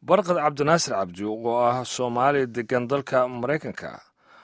barqad cabdinaasir cabdi oo ah soomaali degan dalka maraykanka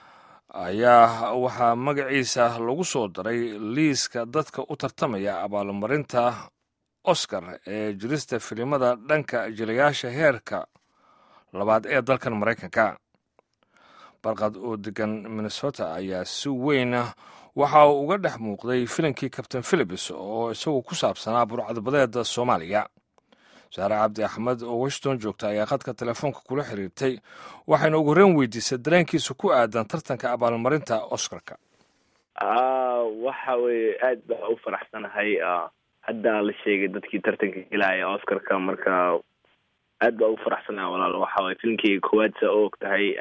ayaa waxaa magaciisa lagu soo daray liiska dadka u tartamaya abaalmarinta oscar ee jirista filimada dhanka jilayaasha heerka labaad ee dalkan maraykanka barqad oo degan minnesota ayaa si weyn waxa uu uga dhex muuqday filimkii kabtain philips oo isagu ku saabsanaa burcadbadeeda soomaaliya saare cabdi axmed oo washington joogta ayaa khadka telefoonka kula xiriirtay waxayna ugu horreyn weydiisay dareenkiisa ku aadan tartanka abaalmarinta oscarka waxa weye aad baa u faraxsanahay hadda la sheegay dadkii tartanka gelaya oscarka marka aad baa u faraxsanahay walaal waxa waye filimkii koowaad saa u og tahay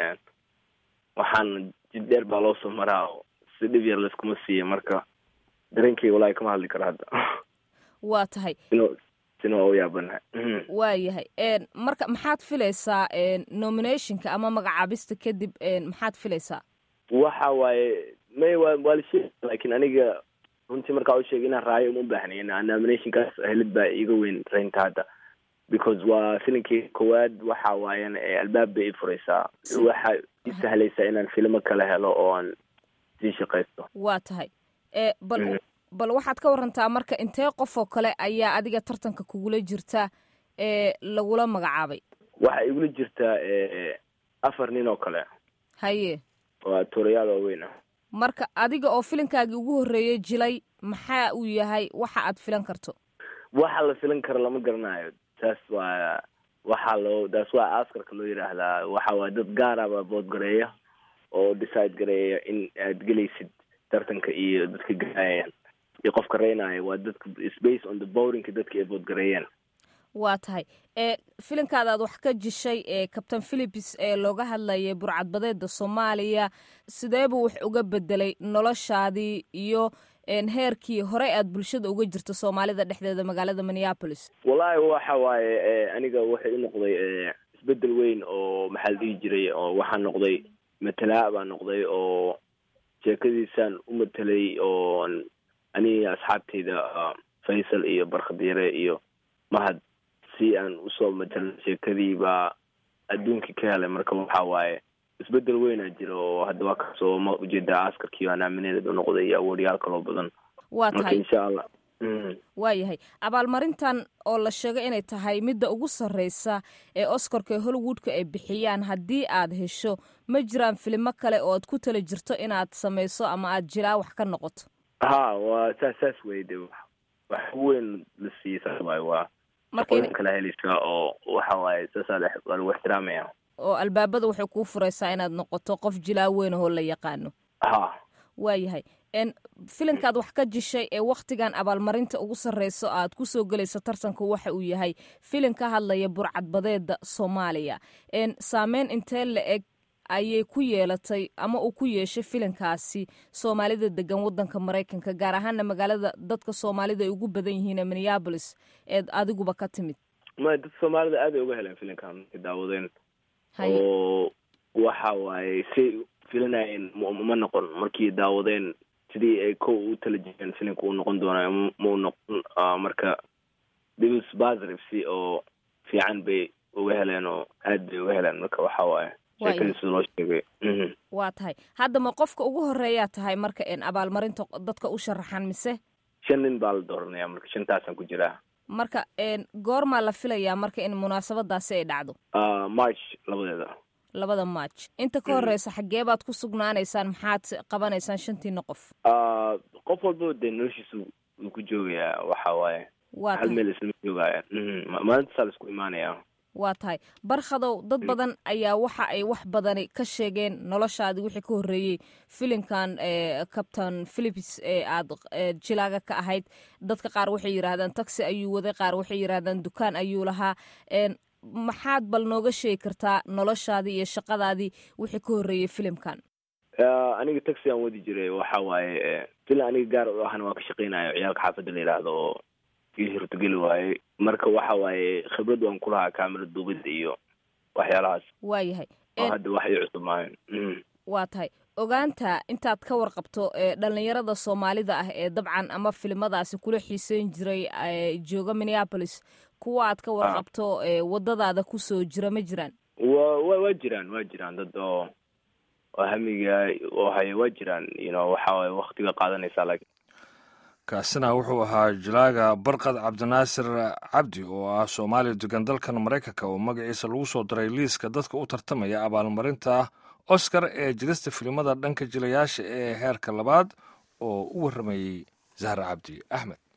waxaana jid dheer baa loo soo maraa si dhib yar layskuma siiya marka dareenkeyga walahi kama hadli karo hadda waa tahay sina waa u yaabanahay waa yahay marka maxaad filaysaa nominationka ama magacaabista kadib maxaad filaysaa waxa waaye may wa waa la sheegi lakin aniga runtii markaa u sheegay inaan raayo uma baahnayn nominationkaas helid baa iga weyn raynta hadda because waa filimkii koowaad waxa waayan albaab bay i furaysaa waxa i sahlaysaa inaan filimo kala helo oo aan sii shaqaysto waa tahay bal bal waxaad ka warantaa marka intee qof oo kale ayaa adiga tartanka kugula jirta ee lagula magacaabay waxaa igula jirtaa afar nin oo kale haye waa tuurayaal waaweyn ah marka adiga oo filinkaagii ugu horreeyay jilay maxaa uu yahay waxa aad filan karto waxa la filan karo lama garanayo taas waa waxaa loo taas waa askarka loo yidhaahdaa waxa waa dad gaaraba boodgareeya oo decide gareeya in aad gelaysid tartanka iyo dadka gaayaan iyo qofka reynaayo waa dadka space on the borinka dadka ay boodgareeyeen waa tahay ee filinkaada aad wax ka jishay ee cabtain philips ee looga hadlayay burcadbadeeda soomaaliya sidee buu wax uga bedelay noloshaadii iyo heerkii horey aad bulshada uga jirto soomaalida dhexdeeda magaalada minneapolis wallahi waxa waaye aniga waxay u noqday isbedel weyn oo maxaa la dhihi jiray oo waxaa noqday matalaa baa noqday oo sheekadiisaan u matelay oo aniga asxaabteyda faysal iyo barkhadiire iyo mahad si aan usoo matelno sheekadii baa adduunkii ka helay marka waxa waaye isbedel weynaa jira oo hadda waa kasoo ma ujeedaa askarkii baa naamineed u noqday iyo awoodyaal kaloo badan waa marka tahay insha allah waa yahay abaalmarintan oo la sheegay inay tahay midda ugu sarreysa ee oscarka ee hollywoodka ay bixiyaan haddii aad hesho ma jiraan filimo kale oo aad ku tala jirto inaad samayso ama aad jilaa wax ka noqoto ha waa saas saas wey de wax weyn la siiyey saas waaye waa marka in- shaqooyin kala helaysaa oo waxa waaye saasaa waa lagu ixtiraamaya oo albaabada waxay kuu furaysaa inaad noqoto qof jilaa weyn ahoo la yaqaano ha waa yahay n filinkaad wax ka jishay ee wakhtigan abaalmarinta ugu sarreyso aad ku soo gelayso tartanka waxa uu yahay filin ka hadlaya burcadbadeeda soomaaliya n saameyn intee la eg ayay ku yeelatay ama uu ku yeeshay filinkaasi soomaalida degan wadanka maraykanka gaar ahaana magaalada dadka soomaalida ay ugu badan yihiin ee minneabolis eed adiguba ka timid ma dad soomaalida aad ay uga heleen filinkan markay daawadeen haye oo waxa waaye say filanayeen m ma noqon markii daawadeen sidii ay ko u tala jireen filimka uu noqon doonayo ma u noqon marka dibs basrifsi oo fiican bay uga heleen oo aad bay uga heleen marka waxa waaye Waayo. sheekadii sida loo sheegay mhm waa tahay haddama qofka ugu horeeyaa tahay marka n abaalmarinta dadka u sharaxan mise shan nin baa la dooranaya marka shantaasaan ku jiraa marka n goormaa la filayaa marka in munaasabadaasi ay dhacdo Ah, march labadeeda labada march inta ka horeysa xaggee baad ku sugnaanaysaan maxaad qabanaysaan shantiina qof Ah, qof walba dee noloshiisa uu ku joogayaa waxa waaye waa hal tahay meel islama joogaya mhm ma- maalintasaa la isku imaanaya waa tahay barkhadow dad badan ayaa waxa ay wax badani ka sheegeen noloshaadii wixii ka horreeyey filinkan ee cabtain philips ee aad ee jilaaga ka ahayd dadka qaar waxay yidhaahdaan taxi ayuu waday qaar waxay yidhaahdaan dukaan ayuu lahaa n maxaad bal nooga sheegi kartaa noloshaadii iyo shaqadaadii wixii ka horreeyey filimkan Ah, aniga taxi aan wadi jiray waxa waaye filan aniga gaar u ahana waa ka shaqeynayo ciyaalka xaafadda la yidhaahdo oo ii hirtogeli waaye marka waxa waaye khibrad waan kulahaa kaamera duubida iyo waxyaalahaas waa yahay oo n hadda wax ii cusub maayo mhm waa tahay ogaanta intaad ka warqabto ee dhallinyarada soomaalida ah ee dabcan ama filimadaasi kula xiiseyn jiray ee jooga minneapolis kuwa aad ka warqabto wadadaada kusoo jira ma jiraan wa wa waa jiraan waa jiraan dad oo oo hamiga oo haya waa jiraan ino waxa waye waktiga qaadanaysaa laakiin kaasina wuxuu ahaa jilaaga barqad cabdinaasir cabdi oo ah soomaaliya degan dalkan maraykanka oo magaciisa lagu soo daray liiska dadka u tartamaya abaalmarinta oscar ee jirista filimada dhanka jilayaasha ee heerka labaad oo u warramayey zahra cabdi axmed